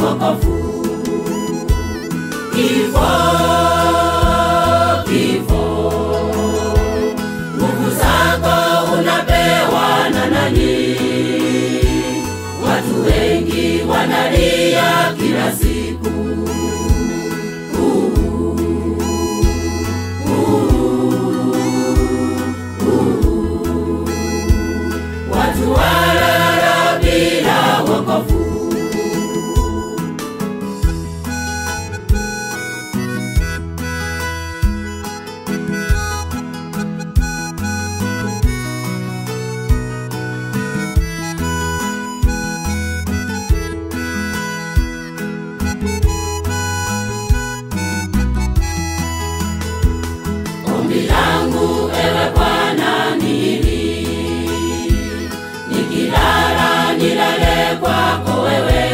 wokovu. Kifo, kifo, nguvu zako unapewa na nani? Watu wengi wanalia kila siku. Watu walala bila wokovu. Ombi langu ewe Bwana ni hili, nikilala nilale kwako wewe,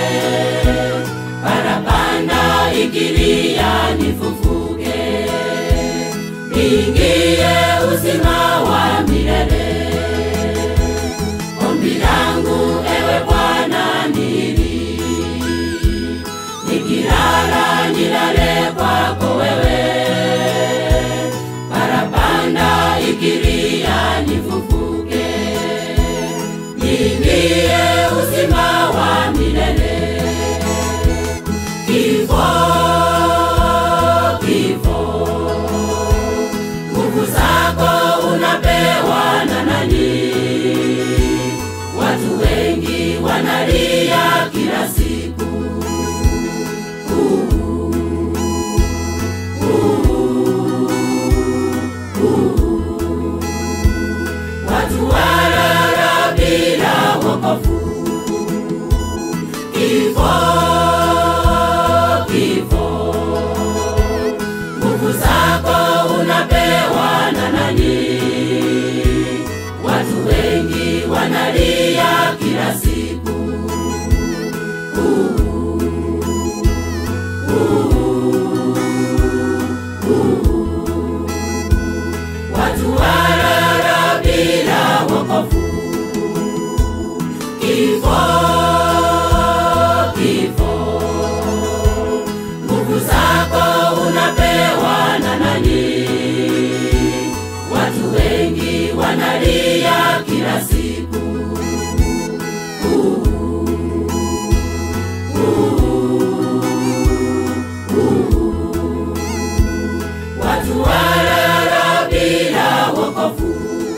parapanda ikilia nifufuke, niingie uzima wa milele. Ombi langu ewe Bwana ni hili, nikilala nilale kwako wewe parapanda ikilia nifufuke, niingie uzima wa milele. Kifo, kifo, nguvu zako unapewa na nani? Watu wengi wanalia kila siku. watu walala bila wokovu. Kifo, kifo, nguvu zako unapewa na nani? Watu wengi wanalia kila siku. Watu walala bila wokovu. Kifo, kifo, nguvu zako unapewa na nani? Watu wengi wanalia kila siku. Watu walala bila wokovu.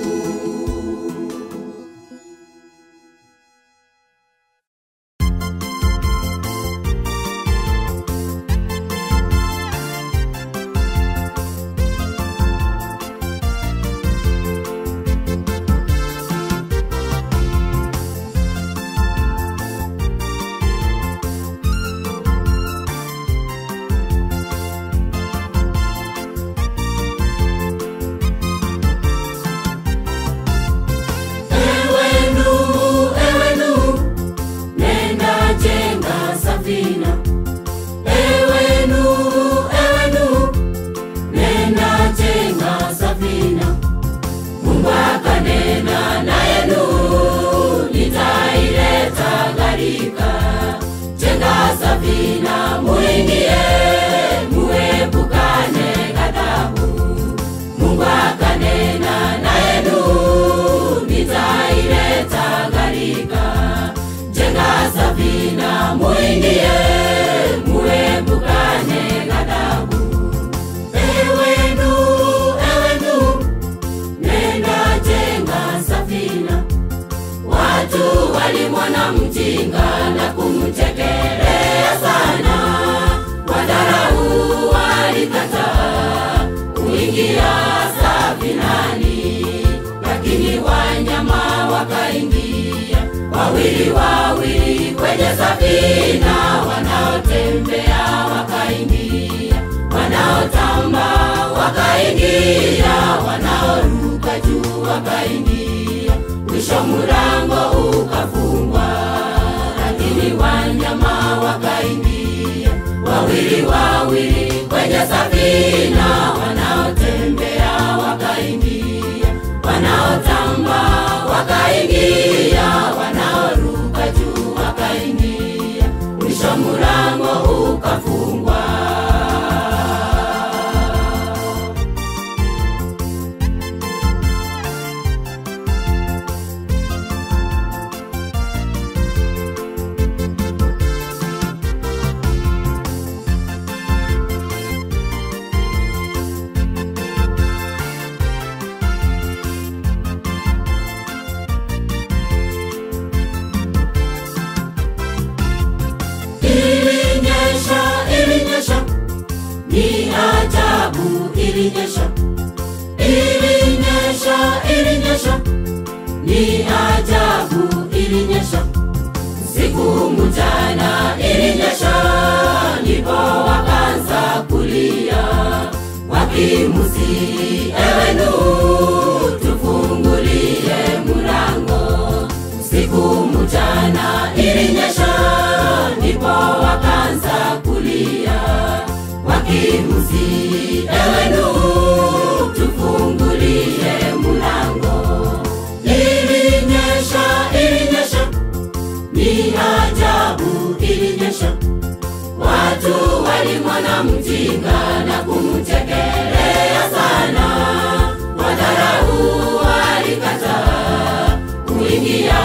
Ewe Nuhu, ewe Nuhu, nenda jenga safina. Ewe Nuhu, ewe Nuhu, nenda jenga safina. Mungu akanena naye Nuhu, nitaileta gharika. Jenga safina, muingie, muepukane ghadhabu. Mungu akanena naye Nuhu, nitaileta gharika. Jenga safina, muingie, muepukane ghadhabu. Ewe Nuhu, ewe Nuhu, nenda jenga safina. Watu walimwona mjinga na kumchekelea sana, wadharau walikataa kuingia safinani, lakini wanyama wakaingia wawili wawili kwenye safina, wanaotembea wakaingia, wanaotamba wakaingia, wanaoruka juu wakaingia, mwisho mulango ukafungwa, lakini wanyama wakaingia wawili wawili kwenye safina, wanaotembea wakaingia, wanaotamba wakaingia, wanaoruka juu wakaingia, mwisho mwisho mulango ukafungwa. Ilinyesha, ilinyesha, ni ajabu, ilinyesha, ilinyesha, ilinyesha, ni ajabu, ilinyesha, siku mchana ilinyesha, ndipo wakaanza kulia wakimusi, ewe Nuhu, tufungulie mulango. Siku mchana ilinyesha, ndipo wakaanza kulia wakimusi, ewe Nuhu, tufungulie mulango. Ilinyesha, ilinyesha, ni ajabu, ilinyesha Watu walimwona mjinga na kumchekelea sana, wadharau walikataa kuingia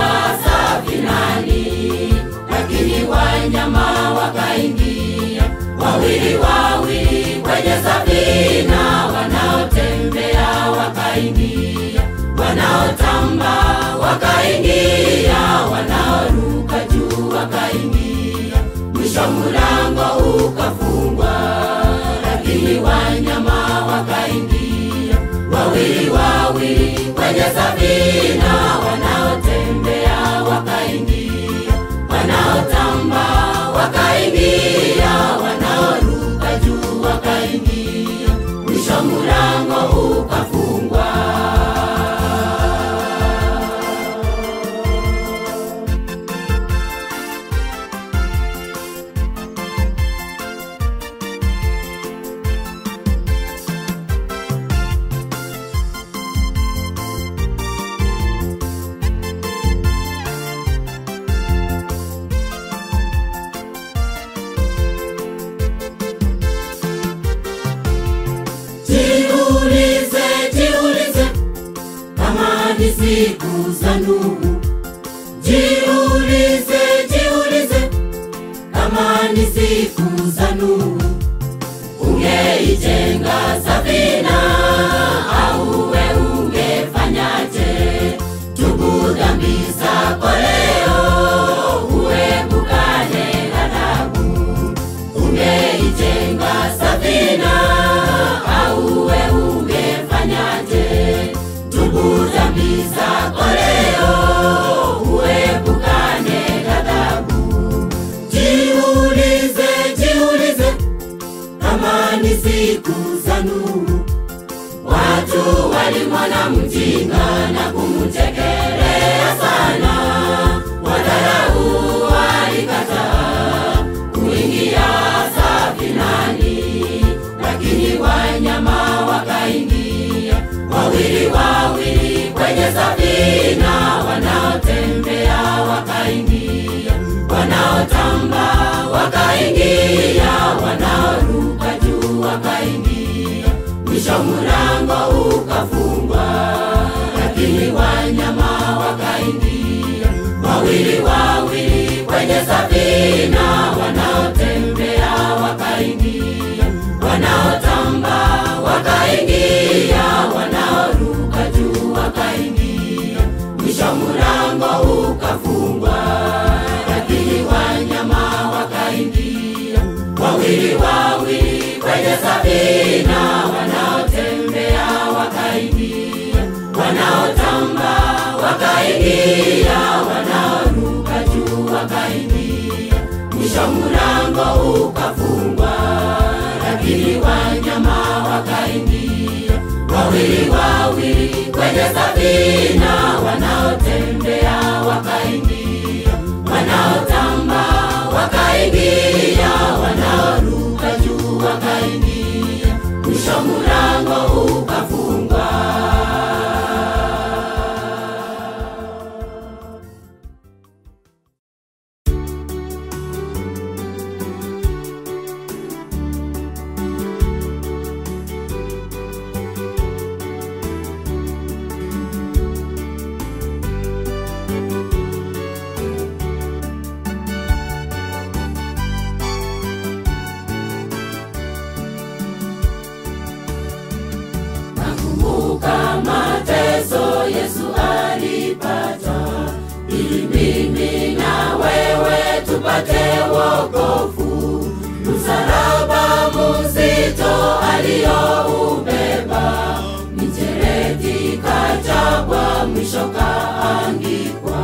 safinani, lakini wanyama wakaingia wawili wawili kwenye safina, wanaotembea wakaingia, wanaotamba wakaingia, wanaoruka juu wakaingia mwisho mulango ukafungwa, lakini wanyama wakaingia wawili wawili kwenye safina, wanaotembea wakaingia, wanaotamba wakaingia, wanaoruka juu wakaingia, mwisho mulango ukafungwa. Jiulize, jiulize kama ni siku za Nuhu. Jiulize, jiulize kama ni siku za Nuhu. Ungeijenga safina au we ungefanyaje? Tubu dhambi zako leo, uepukane ghadhabu. Ungeijenga safina au we ungefanyaje? Tubu dhambi zako leo, uepukane ghadhabu. Jiulize, jiulize kama ni siku za Nuhu. Watu walimwona mjinga na kumchekelea sana, wadharau walikataa kuingia safinani, lakini wanyama wakaingia wawili wawili kwenye safina, wanaotembea wakaingia, wanaotamba wakaingia, wanaoruka juu wakaingia, mwisho mulango ukafungwa, lakini wanyama wakaingia wawili wawili kwenye safina, wanaotembea wakaingia, wanaotamba wakaingia, wanaoruka juu wakaingia, mwisho mulango ukafungwa, lakini wanyama wakaingia wawili wawili kwenye safina, wanaotembea wakaingia, wanaotamba wakaingia, wanaoruka juu wakaingia, mwisho mulango ukafungwa, lakini wanyama wakaingia wawili wawili kwenye safina, wanaotembea wakaingia, wanaotamba wakaingia, wanaoruka juu wakaingia, mwisho mulango ukafungwa. tupate wokovu. Msalaba mzito aliyoubeba, mijeledi kachapwa, mwisho kaangikwa.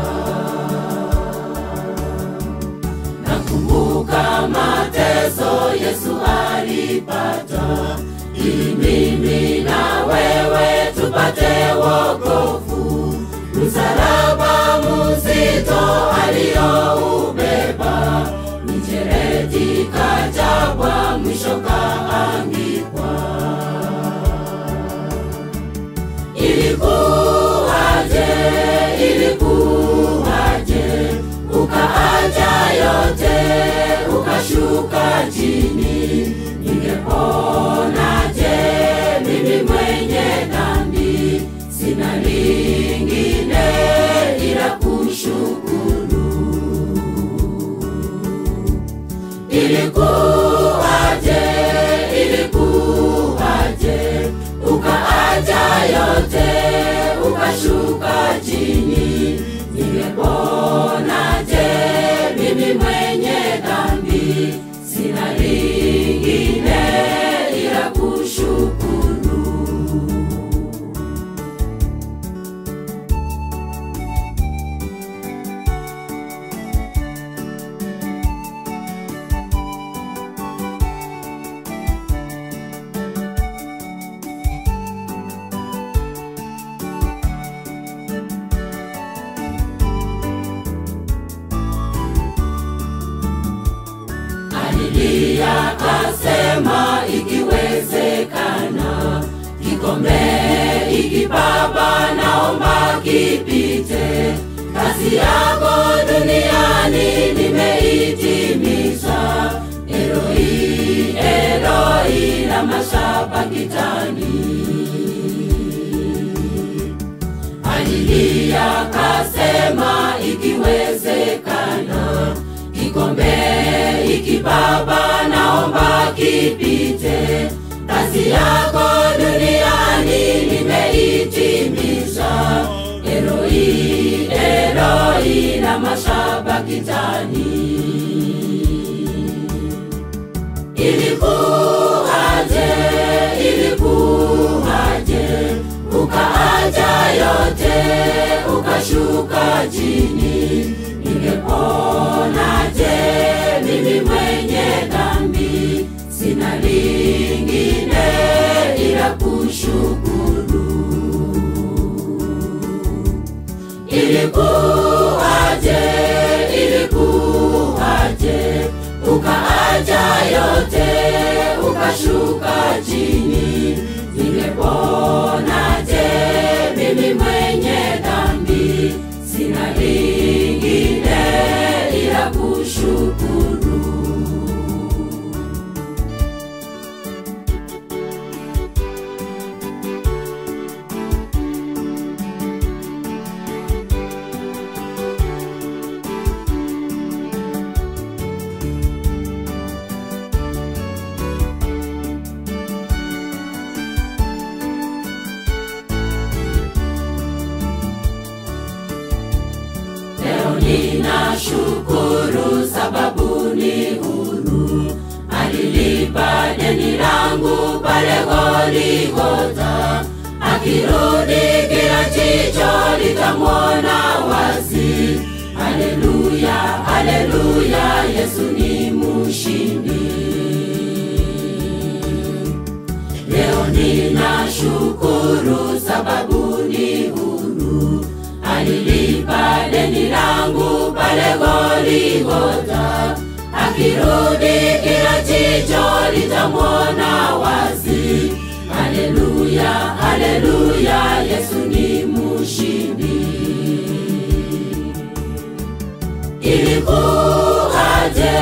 Nakumbuka mateso Yesu alipata, ili mimi na wewe tupate wokovu. Msalaba mzito aliyoubeba, mijeledi kachapwa, mwisho kaangikwa. Ilikuwaje, ilikuwaje, ukaacha yote ukashuka chini, ningeponaje mimi mwenye dhambi? Sina lingine ila kushukuru. Ilikuwaje, ilikuwaje, ukaacha yote ukashuka chini, ningeponaje mimi mwenye dhambi? Sina lingine ila kushukuru. alilia kasema, ikiwezekana kikombe hiki Baba, naomba kipite. Kazi yako duniani nimeitimiza. Eloi, Eloi, lama sabakitani alilia kasema, ikiwezekana kikombe hiki Baba, naomba kipite. Kazi yako duniani nimeitimiza. Eloi, Eloi, lama sabakitani Ilikuwaje, ilikuwaje, ukaacha yote ukashuka chini, ningeponaje mimi mwenye dhambi? Sina lingine ila kushukuru. Ilikuwaje, ilikuwaje, ukaacha yote ukashuka chini, ningeponaje mimi mwenye dhambi? Sina lingine ila kushukuru. Leo ninashukuru sababu ni huru, alilipa deni langu pale Goligota. Akirudi kila jicho litamwona wazi. Haleluya, haleluya, Yesu ni mshindi. Leo ninashukuru sababu ni huru, alilipa deni langu pale Goligota. Akirudi kila jicho litamwona wazi. Haleluya, haleluya, Yesu ni mshindi. Ilikuwaje,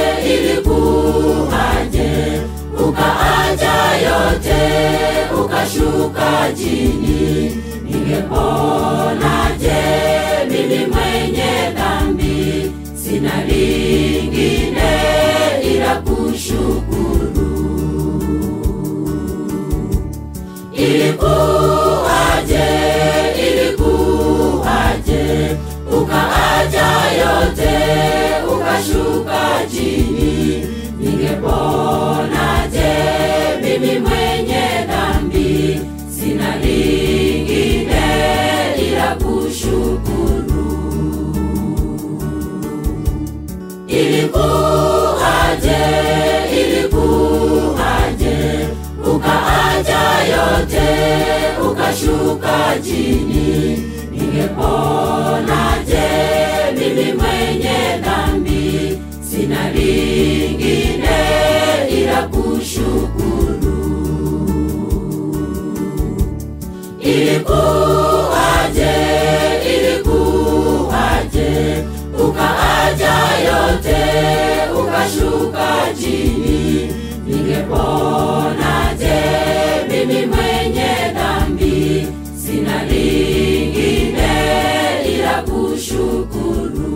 ilikuwaje, ukaacha yote ukashuka chini, ningeponaje mimi mwenye dhambi? Sina lingine ila kushukuru. Ilikuwaje, ilikuwaje, ukaacha yote uka ukashuka chini, ningeponaje mimi mwenye dhambi? Sina lingine ila kushukuru. Ilikuwaje, ilikuwaje, ukaaja yote ukashuka chini, ningeponaje mimi mwenye dhambi? Sina lingine ila kushukuru. Ilikuwaje, ilikuwaje, ukaaja yote ukashuka chini, ningeponaje mimi mwenye dhambi? Sina lingine ila kushukuru.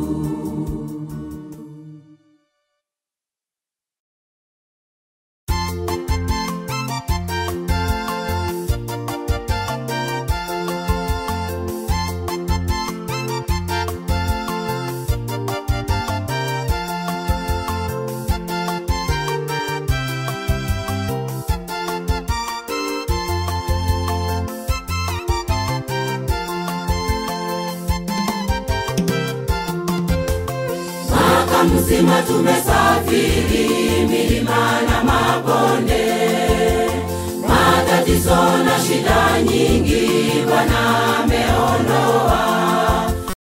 Mwaka mzima tumesafiri milima na mabonde, matatizo na shida nyingi